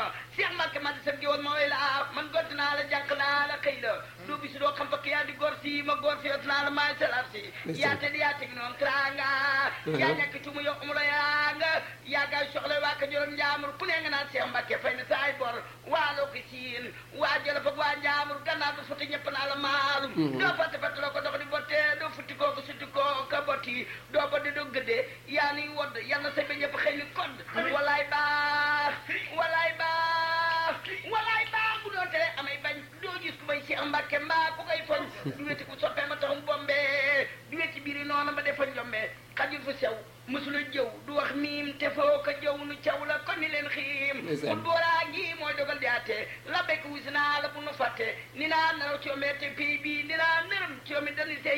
Cheikh Mbacke man di sa géwal ma way la man gont naa la jànq naa la xëy la doo bis doo xam fakk yaa di gor si ma gor si yot naa la maay salar si yaa te di yaa teg noonu tranga yaa nekk ci mu yokk mu la yaa nga yaa gaay soxla waa ka juróom njaamur ku ne nga naan Cheikh Mbacke fay na saay bor waa loo ko siin waa jëla fag waa njaamur gannaaw du futti ñëpp naa la maalum doo fàtte fàtte loo ko dox di botte doo futti koo ko sutti koo ka botti doo boddi doo gëddee yaa ni wodd yal na sa ba ñëpp xëy ni kodd walaay baax walaay baax walaay baax bu doon tere amay bañ doo gis ku may Cheikh Mbacke mbaa ku koy foñ du weti ku soppee ma taxum bombe du weti biiri noonu ma defa njombe xajul fu sew mësula jëw du wax miim te foo ko jëw nu caw la kon ni leen xiim Ndeysaan. bul booraa ngi mooy dogal di àtte la bekk wis naa la bu nu fàtte ni naa naraw ci yombee te pay bii ni naa nërëm ci yombi dali say